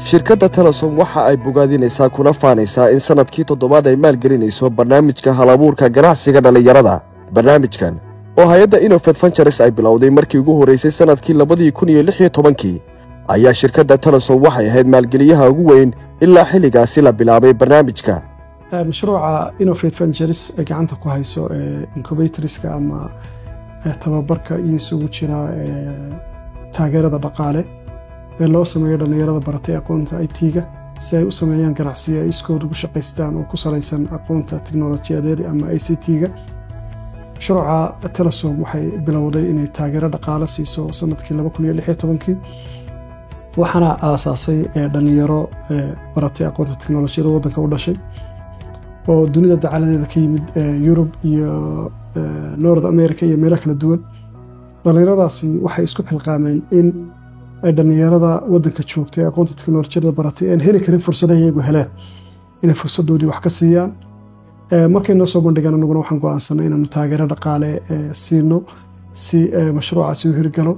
shirkadda telesom waxa ay bogaadinaysaa kuna faanaysaa in sannadkii toddobaad ay maalgelinayso barnaamijka halabuurka ganacsiga dhallinyarada barnaamijkan oo hay-adda inofed fanjares ay bilowday markii ugu horraysay sannadkii labadii kun iyo lix iyo tobankii ayaa shirkadda telesom waxay ahayd maalgeliyaha ugu weyn ilaa xilligaasi la bilaabay barnaamijka mashruuca inofate ventures ee gacanta ku hayso ee incubatorska ama tababarka iyo isugu jira taageerada dhaqaale ee loo sameeyo dhallinyarada baratay aqoonta it-ga si ay u sameeyaan ganacsiyo ay iskood ugu shaqaystaan oo ku salaysan aqoonta teknolojiyadeed ama i c t-ga mashruuca telesom waxay bilowday inay taageero dhaqaale siiso sanadkii laba kun iyo lix iyo tobankii waxaana aasaasay dhalinyaro baratay aqoonta teknolojiyada waddanka u dhashay oo dunida dacaladeeda ka yimid yurub iyo north america iyo meelo kala duwan dhallinyaradaasi waxay isku xilqaameen in ay dhallinyarada waddanka joogtay aqoonta teknolojiyada baratay aan heli karin fursadaha iyagu heleen inay fursadoodii wax ka siiyaan markay noo soo bandhigaan anaguna waxaan go'aansanay inaanu taageero dhaqaale siino si mashruucaasi u hirgalo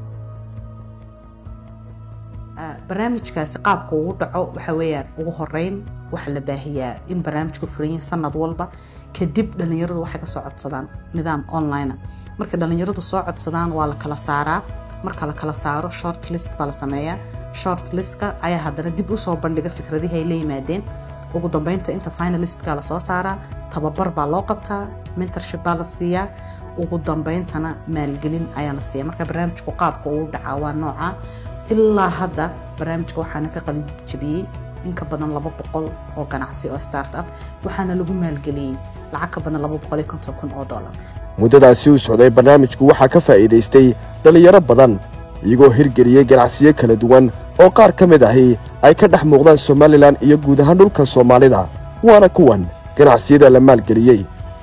barnaamijkaasi qaabka ugu dhaco waxa weeyaan ugu horeyn waxaa la baahiyaa in barnaamijku furanyihin sanad walba kadib dhallinyaradu waxay kasoo codsadaan nidaam online markay dhallinyaradu soo codsadaan waa la kala saaraa marka la kala saaro short list baa la sameeyaa short listka ayaa haddana dib usoo bandhiga fikradihii ay la yimaadeen ugu dambeynta inta finalistka lasoo saaraa tababar baa loo qabtaa mentorship baa la siiyaa ugu dambeyntana maalgelin ayaa la siiya marka barnaamijku qaabka uu dhacaa waa nooca ilaa hadda barnaamijka waxaana ka qalin jabiyey in ka badan laba boqol oo ganacsi oo start up waxaana lagu maalgeliyey lacag ka badan laba boqol iyo konton kun oo dollar muddadaasi uu socday barnaamijku waxaa ka faa'iidaystay dhallinyaro badan iyagoo hirgeliyey ganacsiyo kala duwan oo qaar ka mid ahi ay ka dhex muuqdaan somalilan iyo guud ahaan dhulka soomaalida waana kuwan ganacsiyada la maalgeliyey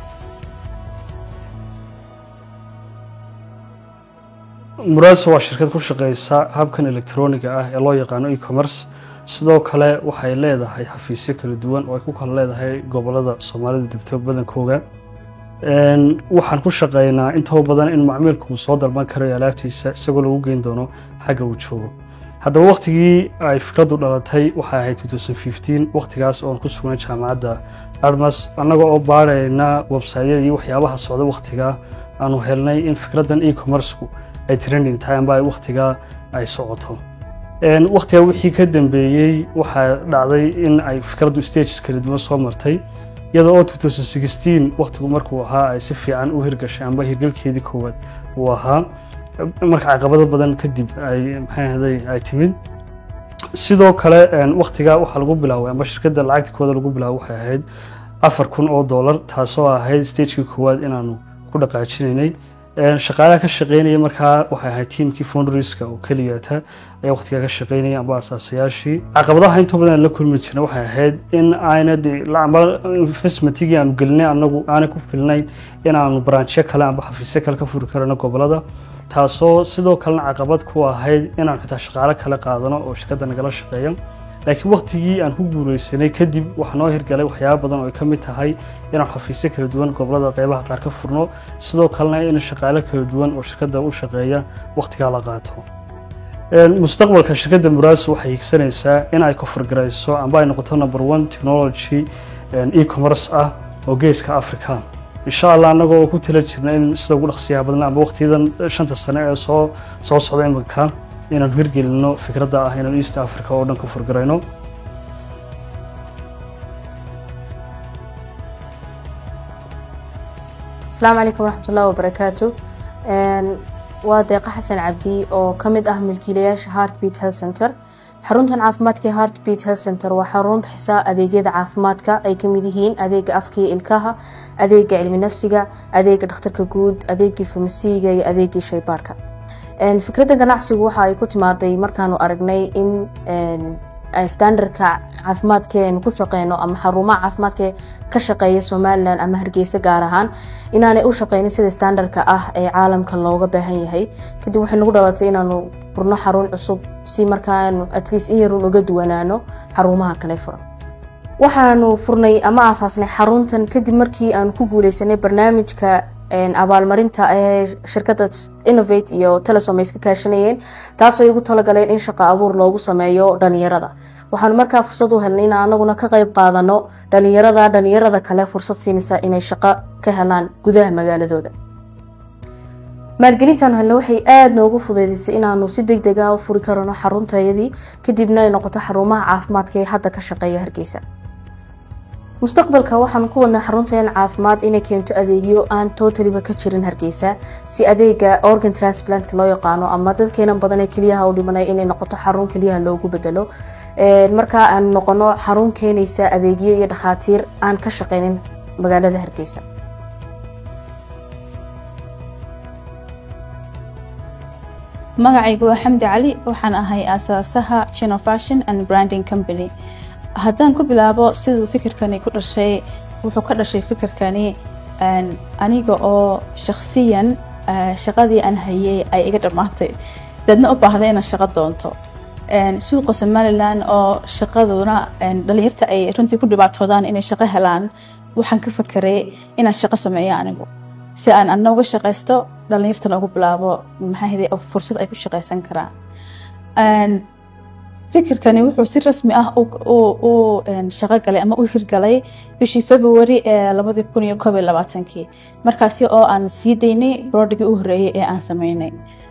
muraaso waa shirkad ku shaqaysa habkan elektroniga ah ee loo yaqaano e-commerce sidoo kale waxay leedahay xafiisyo kala duwan oo ay ku kala leedahay gobolada soomaalida degto badankooga waxaan ku shaqaynaa intoo badan in macmiilku uu soo dalban karayo alaabtiisa isagoo lagu geyn doono xagga uu joogo haddaba waktigii ay fikraddu dhalatay waxay ahayd waktigaas oon ku sugnay jaamacadda armas annaga oo baarayna websaytyada iyo waxyaabaha socda waktigaa aanu helnay in fikraddan e-commerceku ay trending tahay amba ay waktigaa ay socoto waktigaa wixii ka dambeeyey waxaa dhacday in ay fikraddu stages kala duwan soo martay iyada oo waktigu markuu ahaa ay si fiican u hirgashay amba hirgelkeedii koowaad uu ahaa marka caqabado badan kadib ay maxaahaday ay timid sidoo kale waktigaa waxaa lagu bilaabay amba shirkadda lacagta kooda lagu bilaabay waxay ahayd afar kun oo dollar taasoo ahayd stagekii koowaad inaanu ku dhaqaajinaynay shaqaalaha ka shaqeynaya markaa waxay ahayd tiimkii foundriska oo keliyata ayaa waqtigaa ka shaqeynaya amba asaasayaashii caqabadaha inta badan la kulmi jirna waxay ahayd in ayna amba investmentigii aanu gelinay anagu aanay ku filnayn inaanu branchyo kale amba xafiisyo kale ka furi karano gobolada taasoo sidoo kalena caqabad ku ahayd inaanu xitaa shaqaalo kale qaadano oo shirkadda nagala shaqeeya laakiin waktigii aan ku guuleysanay kadib waxaa noo hirgalay waxyaaba badan oo ay ka mid tahay inaan xafiisyo kala duwan gobolada qeybaha qaar ka furno sidoo kalena in shaqaalo kala duwan oo shirkadda u shaqeeya waktigaa la qaato mustaqbalka shirkadda muraas waxay higsanaysaa in ay kofargarayso amba ay noqoto number one technology e-commerce ah oo geeska africa insha allah annagoo oo ku tala jirna in sida ugu dhaqsiyaha badan amba waqtiyadan shanta sane ee soo soo socda iminka inaan hirgelino fikradda ah inaan east africa oo dhan ka furgarayno asalaamu calaykum waraxmatullahi wabarakaatu waa deeqa xasan cabdi oo ka mid ah milkiilayaasha heartbeat health center xaruntan caafimaadka ee heartbeat health center waa xarun bixisa adeegyada caafimaadka ay kamid yihiin adeega afka iyo ilkaha adeega cilmi nafsiga adeega dhakhtarka guud adeegii farmasiiga iyo adeegii shaybaarka fikradda ganacsigu waxa ay ku timaaday markaanu aragnay in standardka caafimaadka aynu ku shaqeyno ama xarumaha caafimaadka ka shaqeeya somalilan ama hargeysa gaar ahaan inaanay u shaqeynin sida standardka ah ee caalamka looga baahan yahay kadib waxay nagu dhalatay inaanu furno xarun cusub si markaanu atleast in yarun uga duwanaano xarumaha kale furan waxaanu furnay ama aasaasnay xaruntan kadib markii aanu ku guuleysanay barnaamijka abaalmarinta ee shirkadda innovate iyo telesom ay iska kaashanayeen taasoo igu talagaleen in shaqo abuur loogu sameeyo dhalinyarada waxaanu markaa fursad u helnay in anaguna ka qayb qaadano dhalinyarada dhalinyarada kale fursad siinaysa inay shaqo ka helaan gudaha magaaladooda maalgelintaanu helna waxay aada noogu fudeydisay inaanu si deg deg ah u furi karano xaruntayadii kadibna ay noqoto xarumaha caafimaadka ee hadda ka shaqeeya hargeysa mustaqbalka waxaanu ku wadnaa xaruntayan caafimaad inay keento adeegyo aan totaliba ka jirin hargeysa si adeega organ transplantka loo yaqaano ama dadkeena badan ee keliyaha u dhimanay inay noqoto xarun keliyaha loogu bedelo markaa aan noqono xarun keenaysa adeegyo iyo dhakhaatiir aan ka shaqeynin magaalada hargeysa magacaygu waa xamdi cali waxaan ahay aasaasaha chino fashion and branding company haddaan ku bilaabo siduu fikirkani ku dhashay wuxuu ka dhashay fikirkani aniga oo shakhsiyan shaqadii aan hayay ay iga dhammaatay dadna u baahday inaan shaqo doonto suuqa somalilan oo shaqaduna dhalinyarta ay runtii ku dhibaatoodaan inay shaqo helaan waxaan ka fakeray inaan shaqo sameeyo anigu si aan ana uga shaqaysto dhalinyartana ugu bilaabo maxaahday fursad ay ku shaqaysan karaan fikirkani wuxuu si rasmi ah u shaqo galay ama u hirgalay bishii february ee labadii kun iyo koob iyo labaatankii markaasi oo aan sii daynay brodigii u horreeyey ee aan sameynay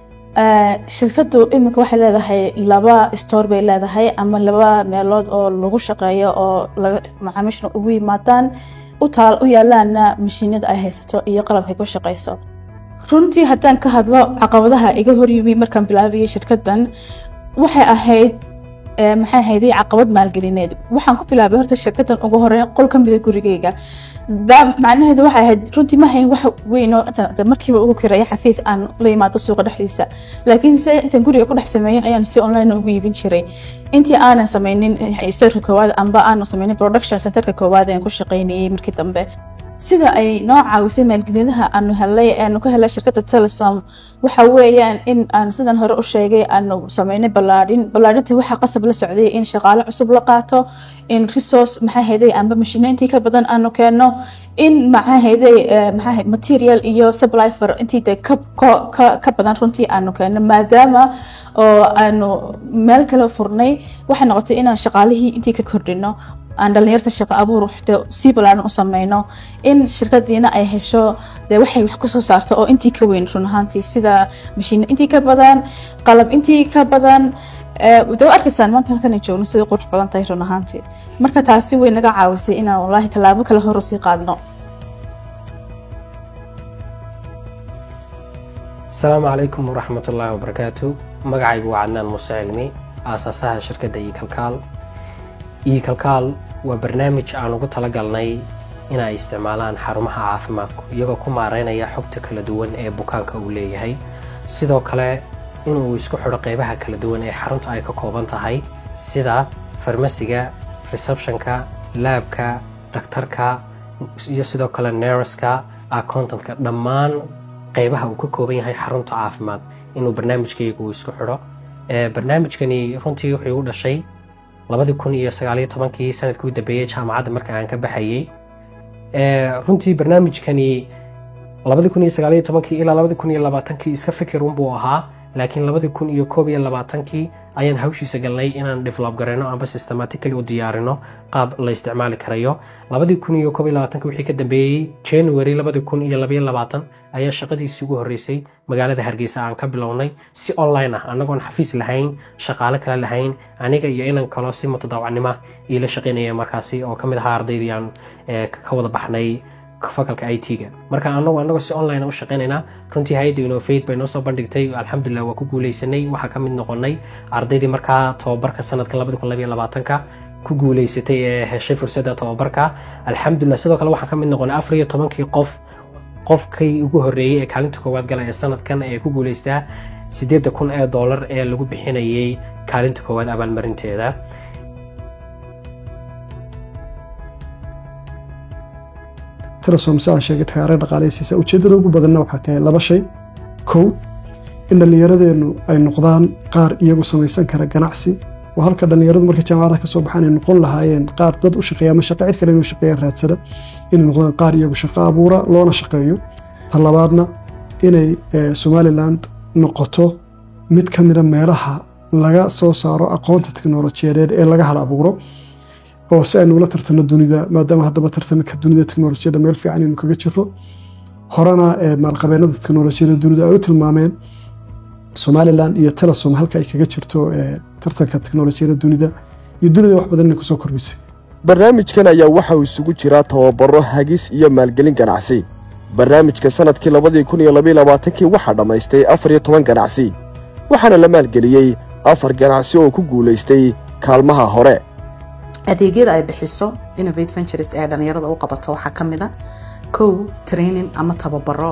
shirkaddu iminka waxay leedahay laba store bay leedahay ama laba meelood oo lagu shaqeeyo oo macaamiishna ugu yimaadaan utaal u yaalaana mashiinada ay haysato iyo qalabkay ku shaqayso runtii haddaan ka hadlo caqabadaha iga horyimi markaan bilaabayay shirkaddan waxay ahayd maxay ahayday caqabad maalgelineed waxaan ku bilaabay horta shirkaddan ugu horeyn qol ka mida gurigeyga macnaheedu waxay ahayd runtii ma hayn wax weynoo markiiba ugu kiraya xafiis aan la yimaado suuqa dhexdiisa laakiin se intaan guriga ku dhex sameeyin ayaan si online ugu iibin jiray intii aanan sameynin storka koowaad amba aanu sameynin production centerka koowaad aan ku shaqeynayay markii dambe sida ay noo caawisay maalgelinaha aanu helay aanu ka helay shirkadda telesom waxa weeyaan in aan sidan hore u sheegay aanu sameynay ballaadhin ballaadhinta waxaa qasab la socday in shaqaale cusub la qaato in resource maxaa hayday amba mashiino intii ka badan aanu keenno in maxaa hayday maxaa material iyo supply for intii de ka ka badan runtii aanu keenno maadaama oo aanu meel kale furnay waxay noqotay inaan shaqaalihii intii ka kordhino aan dhalinyarta shaqo abuur sii balaaran u sameyno in shirkadiina ay hesho dee waxay wax kusoo saarto oo intii ka weyn run ahaantii sida mashiino intii ka badan qalab intii ka badan de arkaysaan maanta halkan joogno sida qurux badan tahay run ahaantii marka taasi way naga caawisay inaan wallaahi tallaabo kale hor usii qaadno asalaamu calaykum waraxmat ullaahi wabarakaatu magacaygu waa cadnaan muuse cilmi aasaasaha shirkadda iyo kalkaal iyo kalkaal waa barnaamij aan ugu talagalnay in ay isticmaalaan xarumaha caafimaadku iyagoo ku maareynaya xogta kala duwan ee bukaanka uu leeyahay sidoo kale inuu isku xidho qeybaha kala duwan ee xarunta ay ka kooban tahay sida farmasiga receptionka laabka dhakhtarka iyo sidoo kale nereska accountantka dhammaan qeybaha uu ka kooban yahay xarunta caafimaad inuu barnaamijkayga uu isku xidho barnaamijkani runtii wuxuu u dhashay labadii kun iyo sagaaliyo tobankii sanadkii u dambeeyey jaamacadda marka aan ka baxayey runtii barnaamijkani labadii kun iyo sagaaliyo tobankii ilaa labadii kun iyo labaatankii iska fikir unbuu ahaa laakiin labadii kun iyo koob iyo labaatankii ayaan hawshiisa galnay inaan develop garayno amba systematically u diyaarino qaab la isticmaali karayo labadii kun iyo koob iyo labaatankii wixii ka dambeeyey january labadii kun iyo labayo labaatan ayaa shaqadiisii ugu horreysay magaalada hargeysa aan ka bilownay si online ah annagoon xafiis lahayn shaqaale kale lahayn aniga iyo inan kaloo si mutadaawacnimo iila shaqaynaya markaasi oo ka mid ahaa ardaydii aan ka wada baxnay fakalka i t-ga marka anagu anagoo si online u shaqaynaynaa runtii hay-adda innovate bay noo soo bandhigtay alxamdulilah waa ku guuleysanay waxaa ka mid noqonay ardaydii markaa tobabarka sanadkan labadi kun labayo labaatanka ku guuleysatay ee heshay fursadda tobabarka alxamdulilah sidoo kale waxaan ka mid noqonay afar iyo tobankii qof qofkii ugu horreeyey ee kaalinta koowaad gala ee sanadkan ee ku guuleystaa siddeedda kun ee doolar ee lagu bixinayay kaalinta koowaad abaalmarinteeda telesom si aan sheegay taageero dhaqaaleysiisa ujeeddada ugu badanna waxaa tahay laba shay kow in dhallinyaradeennu ay noqdaan qaar iyagu samaysan kara ganacsi oo halka dhallinyaradu markay jaamacadaha ka soo baxaan ay noqon lahaayeen qaar dad u shaqeeya ama shaqo cid kale inuu shaqeeyaan raadsada inay noqdaan qaar iyagu shaqo abuura loona shaqeeyo ta labaadna inay somaliland noqoto mid ka mida meelaha laga soo saaro aqoonta teknolojiyadeed ee laga hal abuuro oo si aynu ula tartano dunida maadaama haddaba tartanka dunida teknolojiyadda meel fiican aynu kaga jiro horena maalqabeenada teknolojiyadda dunida ay u tilmaameen somalilan iyo telesom halka ay kaga jirto tartanka teknolojiyadda dunida iyo dunida wax badan inay kusoo kordhisay barnaamijkan ayaa waxa uu isugu jiraa tababaro hagis iyo maalgelin ganacsi barnaamijka sannadkii labadii kun iyo labaiyo labaatankii waxaa dhammaystay afar iyo toban ganacsi waxaana la maalgeliyey afar ganacsi oo ku guulaystay kaalmaha hore adeegyada ay bixiso innovate ventures ee dhallinyarada u qabato waxaa ka mid a kow training ama tababaro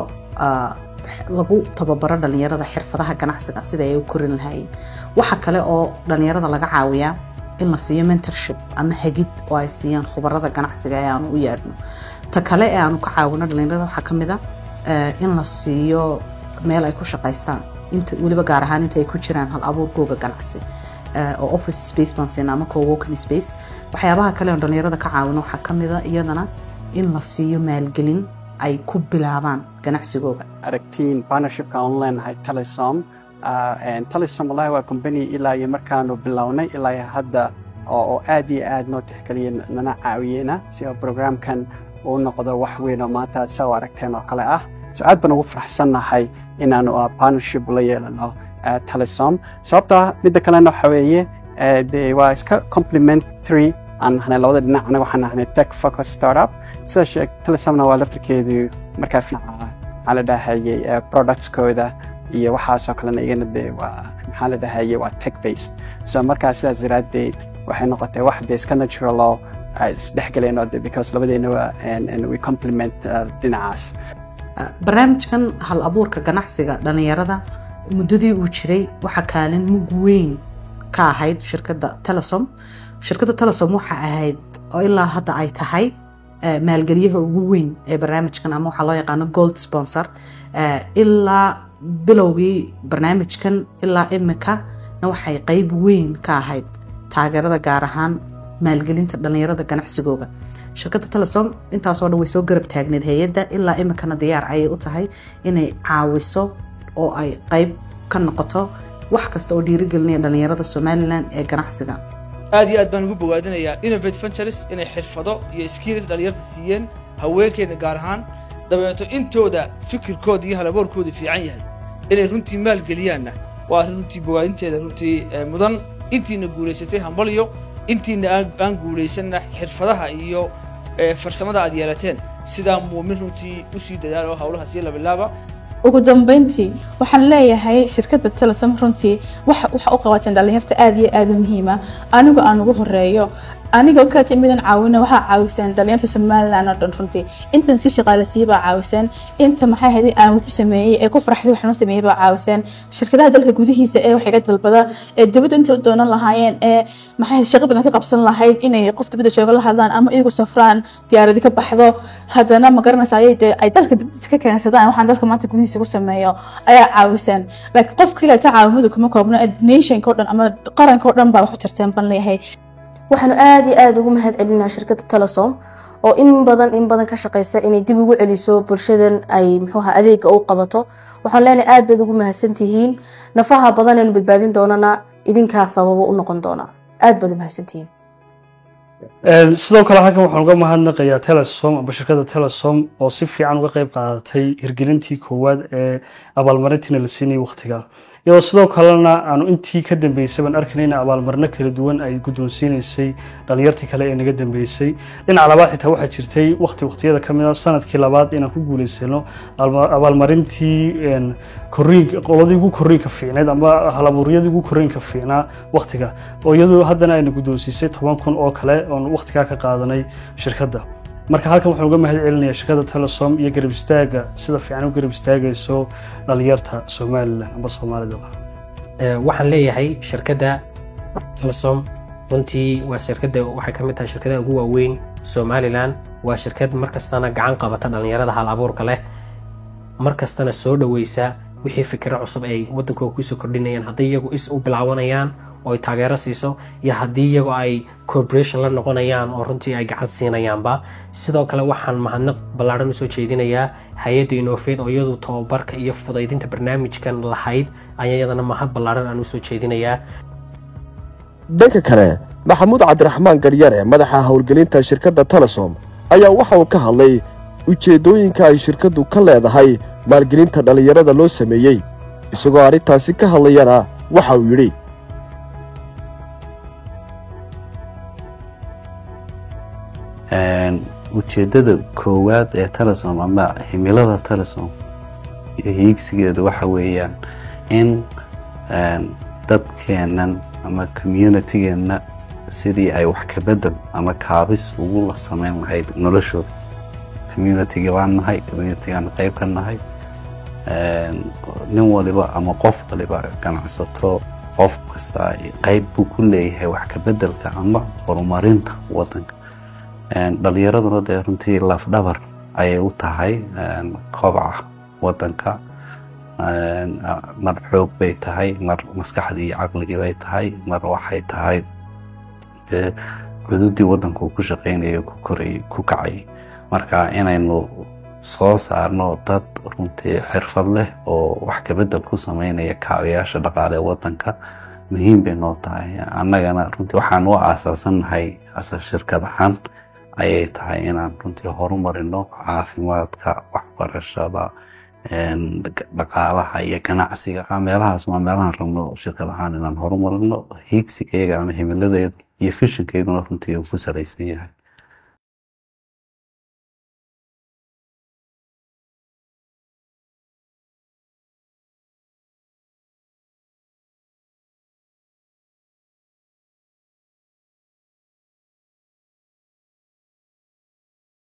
lagu tababaro dhallinyarada xirfadaha ganacsiga sida ay u korin lahaayeen waxa kale oo dhallinyarada laga caawiyaa in la siiyo mentorship ama hagid oo ay siiyaan khubarada ganacsiga ee aanu u yeedhno ta kale ee aanu ka caawino dhallinyarada waxaa ka mid a in la siiyo meel ay ku shaqaystaan inta weliba gaar ahaan inta ay ku jiraan hal abuurkooga ganacsi oo office space baan siina ama co-working space waxyaabaha kale oo dhallinyarada ka caawino waxaa ka mid a iyadana in la siiyo maalgelin ay ku bilaabaan ganacsigooga aragtiin partnershipka aan leenahay telesom telesom wallahi waa company ilaa iyo markaanu bilownay ilaa iyo hadda oo aad iyo aad noo tixgeliya nana caawiyeyna si oo programkan uu noqdo wax weyn oo maanta saa u aragteen oo kale ah so aad baan ugu faraxsannahay inaanu partnership la yeelano telesom sababta midda kalena waxa weeye de waa iska complementary aan nahnay labada dhinac anaga waxaan nahnay tech focus startup sida sheeg telesomna waa laftirkeedu markaa maxaa la dhahayay productskooda iyo waxaasoo kalena igana de waa maxaa la dhahayay waa tech based so markaa sidaas daraaddeed waxay noqotay wax de iska natural oo isdhexgalayno de because labadeena we complement dhinacaas barnaamijkan hal abuurka ganacsiga dhallinyarada muddadii uu jiray waxaa kaalin mug weyn ka ahayd shirkadda telesom shirkadda telesom waxa ahayd oo ilaa hadda ay tahay maalgeliyaha ugu weyn ee barnaamijkan ama waxaa loo yaqaano gold sponsor ilaa bilowgii barnaamijkan ilaa imika na waxay qeyb weyn ka ahayd taageerada gaar ahaan maalgelinta dhallinyarada ganacsigooga shirkadda telesom intaasoo dhan way soo garab taagneed hay-adda ilaa imikana diyaar ayay u tahay inay caawiso oo ay qeyb ka noqoto wax kasta oo dhiirigelinaya dhallinyarada somalilan ee ganacsiga aad iyo aad baan ugu bogaadinayaa innovate ventures inay xirfado iyo skills dhallinyarta siiyeen haweenkeena gaar ahaan dabeeto intooda fikirkooda iyo halaboorkooda fiican yahay inay runtii maalgeliyaanna waa arrin runtii bogaadinteeda runtii mudan intiina guulaysatay hambalyo intiina aan guulaysanna xirfadaha iyo farsamada aad yeelateen sidaa muumin runtii u sii dadaal oo hawlaha sii labilaaba ugu dambeyntii waxaan leeyahay shirkadda telesom runtii waxa u qabateen dhallinyarta aad iyo aad u muhiima anigu aan ugu horeeyo anigoo ka timidan caawina waxaa caawiseen dhallinyarta somaliland oo dhan runtii intan si shaqaalasiiya baa caawiseen inta maxay ahayd aan wuxu sameeyey ee ku farxday waxaan u sameeyey baa caawiseen shirkadaha dalka gudihiisa ee wax iga dalbada ee dibadda intay u doonan lahaayeen ee maxay ahayd shaqo badan ka qabsan lahayd inay qof dibadda jooga la hadlaan ama iyagu safraan diyaaradi ka baxdo haddana ma garanaysa ayay dee ay dalka dibadiisa ka keensadaan waxaan dalka maanta gudihiisa ku sameeyo ayaa caawiseen laakiin qof kale ta caawimadu kuma koobno nationka o dhan ama qaranka o dhan baa wax u tarteen ban leeyahay waxaanu aada iyo aada ugu mahad celinaa shirkadda telesom oo in badan in badan ka shaqeysa inay dib ugu celiso bulshadan ay muxuuha adeega u qabato waxaan leenahay aad baad ugu mahadsantihiin nafaha badan aynu badbaadin doonana idinkaa sababo u noqon doona aad baad u mahadsantihiin sidoo kale halkan waxaan uga mahadnaqayaa telesom amba shirkadda telesom oo si fiican uga qeyb qaadatay hirgelintii koowaad ee abaalmarintiina la siinayay waqtiga iyadoo sidoo kalena aanu intii ka dambeysay baan arkaynay in abaalmarino kala duwan ay guddoonsiinaysay dhalinyartii kale ee naga dambeysay dhinaca labaad xitaa waxaa jirtay waqti waqtiyada ka mid a sanadkii labaad inaan ku guulaysano abaalmarintii koriinka qoladii ugu koriinka fiicneed ama halabuuryadii ugu koriinka fiicnaa waqtiga oo iyadoo haddana ayna guddoonsiisay toban kun oo kale oon waqtigaa ka qaadanay shirkadda marka halkan waxaan uga mahad celinayaa shirkadda telesom iyo garab istaaga sida fiican u garab istaagayso dhalinyarta somalilan amba soomaalida waxaan leeyahay shirkadda telesom runtii waa shirkadda waxay ka mid tahay shirkadaha ugu waaweyn somalilan waa shirkad markastana gacan qabata dhallinyarada hal abuurka leh markastana soo dhoweysa wixii fikiro cusub ay wadankooda kusoo kordhinayaan haddii iyagu is u bilaabanayaan oo ay taageero siiso iyo haddii iyagu ay cooperation la noqonayaan oo runtii ay gacan siinayaanba sidoo kale waxaan mahadnaq ballaaran usoo jeedinayaa hay-adda inofate oo iyadu tababarka iyo fudaydinta barnaamijkan lahayd ayaa iyadana mahad ballaaran aan usoo jeedinayaa dhanka kale maxamuud cabdiraxmaan garyare madaxa howlgelinta shirkadda telesom ayaa waxa uu ka hadlay ujeeddooyinka ay shirkaddu ka leedahay maalgelinta dhallinyarada loo sameeyey isagoo arrintaasi ka hadlayana waxa uu yidhi ujeeddada koowaad ee telesom ama himilada telesom iyo hiigsigeedu waxa weeyaan in dadkeennan ama communitygeenna sidii ay wax ka bedel ama kaabis ugu la samayn lahayd noloshooda communitiga baan nahay communitigaan qayb ka nahay nin waliba ama qof waliba ganacsato qof kasta qayb buu ku leeyahay wax ka bedelka ama horumarinta wadanka dhalinyaraduna dee runtii lafdhabar ayay u tahay kobaca wadanka mar xoog bay tahay mar maskaxdii iyo caqligii bay tahay mar waxay tahay dee cududii wadanku ku shaqaynaya ku korayay ku kacayay marka inaynu soo saarno dad runtii xirfad leh oo wax kabedel ku sameynaya kaabayaasha dhaqaale wadanka muhiim bay noo tahay annagana runtii waxaan u aasaasannahay asa shirkad ahaan ayay tahay inaan runtii horumarino caafimaadka waxbarashada dhaqaalaha iyo ganacsiga meelahaas waa meelahaan rabno shirkad ahaan inaan horumarino hiigsiga iyaga ama himiladeeda iyo fishinkeeduna runtii uu ku salaysan yahay